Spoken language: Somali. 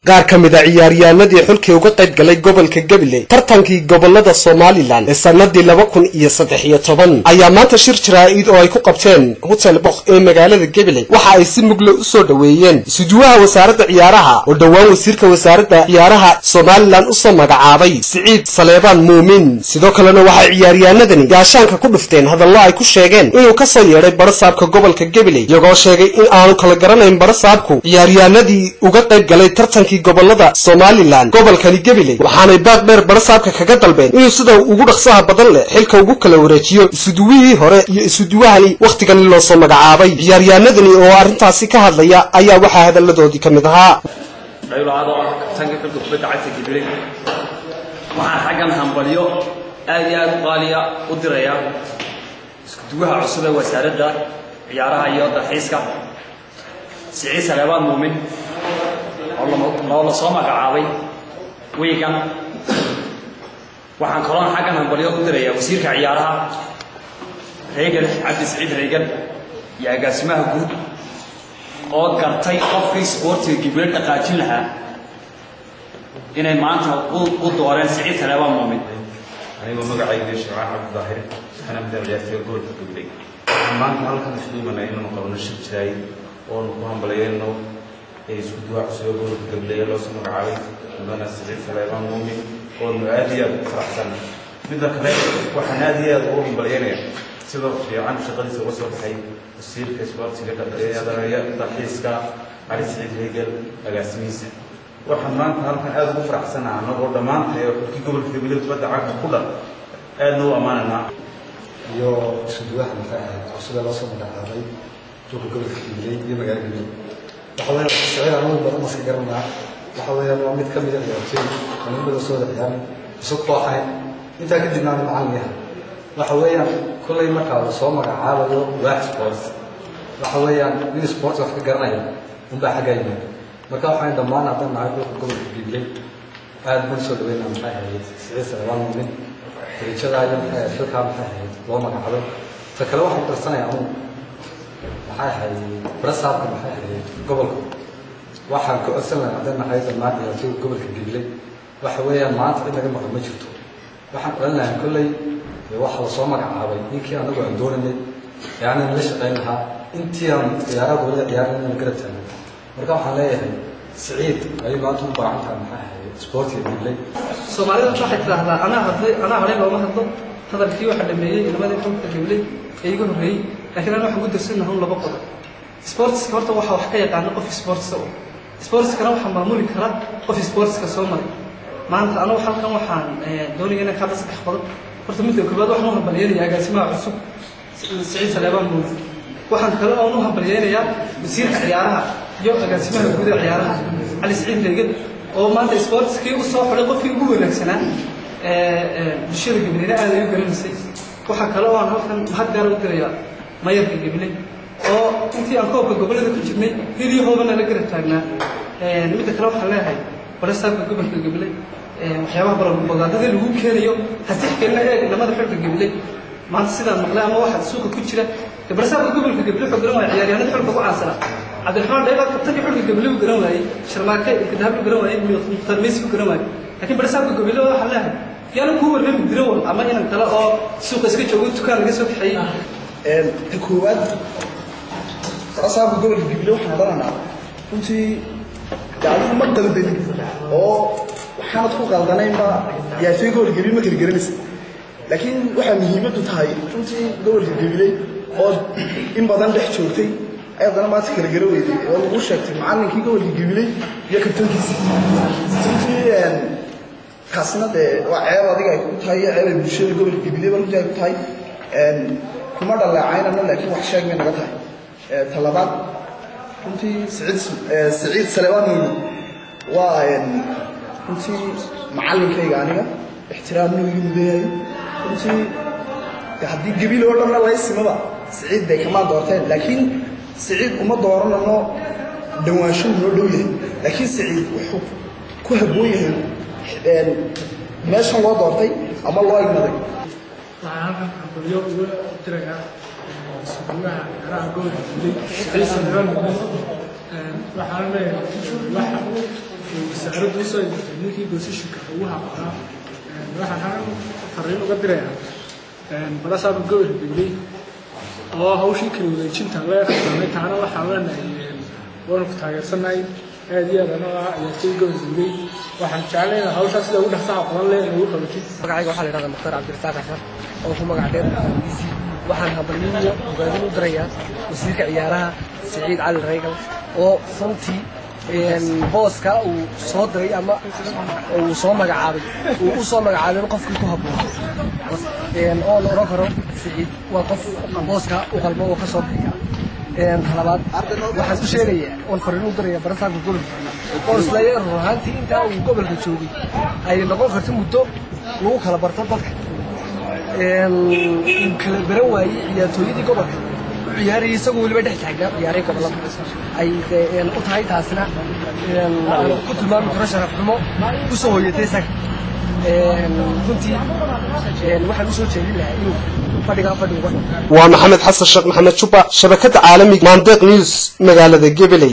qaar ka mid a ciyaaryahanadii xulkii uga qayb galay gobolka gabiley tartankii gobolada somalilan ee sanadii laba kun iyo saddex iyo toban ayaa maanta shir jaraa-id oo ay ku qabteen hotel bok ee magaalada gabiley waxa ay si mugle u soo dhoweeyeen isuduwaha wasaaradda ciyaaraha oo dhowaan wasiirka wasaaradda ciyaaraha somalilan usoo magacaabay siciid saleebaan muumin sidoo kalena waxay ciyaaryahanadani gaashaanka ku dhufteen hadallo ay ku sheegeen inuu kasoo yeedhay barasaabka gobolka gabiley iyagoo sheegay in aanu kala garanayn barasaabku ciyaaryahanadii uga qayb galay tartankii gobolada somalilan gobolkani gabiley waxaanay baaq dheer barasaabka kaga dalbeen inuu sida ugu dhaqsaha badan leh xilka ugu kala wareejiyo isuduwihii hore iyo isuduwahani wakhtigani loosoo magacaabay ciyaaryahanadani oo arrintaasi ka hadlaya ayaa waxaa hadalladoodii ka mid ahaa dhaylaado ah kabtaanka xulka kubadda cagta gabiley waxaan xaggan hambalyo aad iyo aad u qaaliya u diraya iskuduwaha cusub ee wasaaradda ciyaaraha iyo dalxiiska siciid saleebaan muumin oo la soo magacaabay wiigan waxaan kaloon xaggan hambalyo u diraya wasiirka ciyaaraha reegan cabdi siciid reegan iyo agaasimaha guud oo gartay qofkii sboortiga gibilo dhaqaajin lahaa inay maanta u dooreen siciid saleebaan muumin anigoo magacayga shacaan cabdidaahir waxaana mida ciyaartooy gobolka gabiley waxaan maanta halkan isugu imanay inaanu qabno shir jiraay oonu ku hambalyayno ee isku duwaa cusub ee gobolka gabiley ee loosoo magacaabay mudana siciid saleebaan muumin oonu aad iyo aad u faraxsan midda kale waxaan aad iyo aad ugu hambalyaynaya sidoo fiican shaqadiisa uga soo baxay wasiirka isboortiga dalxiiska cali siciid hegel agaasimihiisa waxaan maanta halkan aada ugu faraxsanaha anagoo dhammaanta ee xulkii gobolka gabiley kubadda cagta ku dhan aadna u ammaananaa iyo isuduwaha maxay ahayd cusubee loo soo magacaabay dhulka gobolka gabiley iyo magaala gabiley waxa weeyaan siciid anagu badan maska garanaa waxa weeyaan waa mid ka mid a ciyaartooy anigada soo wada ciyaarin isag kooxayn intaa kadibna aan macallin yahay waxa weeyaan kollay markaa la soo magacaabayo waax sports waxa weeyaan nin sports wax ka garanaya unbaa xaggaa yimaada marka waxaan dhammaan haddan nahay dhulka gobolka gabiley aad baan soo dhaweynaa maxay ahayd siciid salebaan muumin dariijadaa iyo maxay ahayd xilkaa maxay ahayd loo magacaabay ta kale waxaan ku darsanaya anugu maxay ahayd barasaabka maxay ahayd gobolka waxaan ka codsan lahaa haddan nahay dhammaan ciyaartooyga gobolka gabiley waxa weeyaan maanta in laga maqan ma jirto waxaan odhan lahaa kolley waxa la soo magacaabay ninkii anagu aan doonanay ee aanan la shaqayn lahaa intii aan ciyaaraha gobolada ciyaaran inaan garab taagno marka waxaan leeyahay siciid ayay maanta u baahan tahay maxay ahayd isboortiga gabiley soomaalida waxay tidhaahdaa anaa hadlay anaa hadhay looma hadlo hadalkii waxaa dhameeyey nimadii xulka gabiley ee iga horreeyey laakiin ana waxaan ku darsanaha un laba qodob sportska horta waxa wax ka yaqaana qof sportska u sportskana waxaa maamuli kara qof sportska soo maray maanta anagu halkan waxaan doonaya inaan kaada saddex qodob horta midda koobaad waxaan u hambalyeynaya agaasimaha cusub siciid saleebaan muumin waxaan kale oon u hambalyeynayaa wasiirka ciyaaraha iyo agaasimaha guud ee ciyaaraha cali siciid reegan oo maanta sportskii u soo xidhay qofkii ugu wanaagsanaa bulshada gabileyna aad ay u garanaysay waxaa kale oo aan halkan mahad gaara u dirayaa mayarka gabiley oo intii aan koobka gobollada ku jirnay hilyahoobana la garab taagnaa midda kale waxaan leeyahay barasaabka gobolka gabiley waxyaabaha barabagaadada lagu keenayo hasixkeena eeg lamada xulka gabiley maanta sidaan maqlay ama waxa suuqa ku jira barasaabka gobolka gabiley wuxuu garan waaya ciyaaryahanada xulka ugu caansanaa cabdiraxmaan dhaybaad kabtankii xulka gabiley uu garan waayey sharmaake ilkadaab uu garan waayey mukhtaar meysi uu garan waayey laakiin barasaabka gabiley waxaan leeyahay yaana kuu warrami dirawal ama inan kale oo suuqa iska joogo dukaan laga soo kaxeeyey ta koowaad barasaabka gobolka gabiley waxaan odhanaynaa runtii adigu ma qaldanin oo waxaanad ku qaldanaynba ciyaartooy gobolka gabiley ma kala garanaysa laakiin waxaa muhiimaddu tahay runtii gobolka gabiley oo in badan dhex joogtay ay haddana maanta kala gara weyday oo lagu sheegtay macallinkii gobolka gabiley iyo kabtankiisa runtii kaasina dee waa ceeb adiga ay ku tahay iyo ceeb ay bulshada gobolka gabileyba runtii ay ku tahay kuma dhaleecaynano laakiin wax sheeg bay naga tahay talabaad runtii siciid siciid saleebaan muumin waa runtii macallinkayga aniga ixtiraamna igu mudayahay runtii haddii gabil oo dhanna laysimaba siciid bay kamaan doorteen laakiin siciid uma dooranano dhawaansho noo dhow yahay laakiin siciid wuxuu ku habboon yahay meeshan loo doortay ama loo ignaday waxaan halkan hambalyo uga dirayaa suugaha ciyaaraha gobolka guley ciise waxaan leeyahay waxa wasaaraddu usoo imatay ninkii boosishinka ugu habaqaa waxaan halkan fariin uga dirayaa balasaaba gobolka gabley oo hawshii kala wareejinta la qadaamay taana waxaan leenahay waanu ku taageersanahay aad iyo aad anoo ah ciyaartooy gobolka gabley waxaan jeclayna hawshaa sida ugu dhaqsaha badan leh inagu qabatid magacayga waxaa la yidhahdaa mukhtaar cabdirasaaq xasan oo ku magac dheer isi waxaan hambalyiyo ogaadin u dirayaa wasiirka ciyaaraha siciid cali raygal oo runtii booska uu soo diray ama uu soo magacaabay uu u soo magacaabay qofkii ku habboon oo la odhan karo siciid waa qof booska u qalmo oo ka soo bixiya talabaad waxaan u sheegayaa oon fariin u diraya barasaanka gobolka oo isleeya run ahaantii intaa uu gobolka joogay ay noqon karto muddo lagu kala barto dadka uu kala baran waayey ciyaartooyadii gobolka u ciyaarayay isagoo weliba dhex taagnaa ciyaaray gobolada ay u tahay taasina ku tilmaami karo sharaf xumo ku soo hoyatay isaga runtii waxaan usoo jeedin lahaa inuu fadhigaa fadhi uga waa maxamed xasan sheekh maxamed juba shabakada caalamiga maandeeq news magaalada gabiley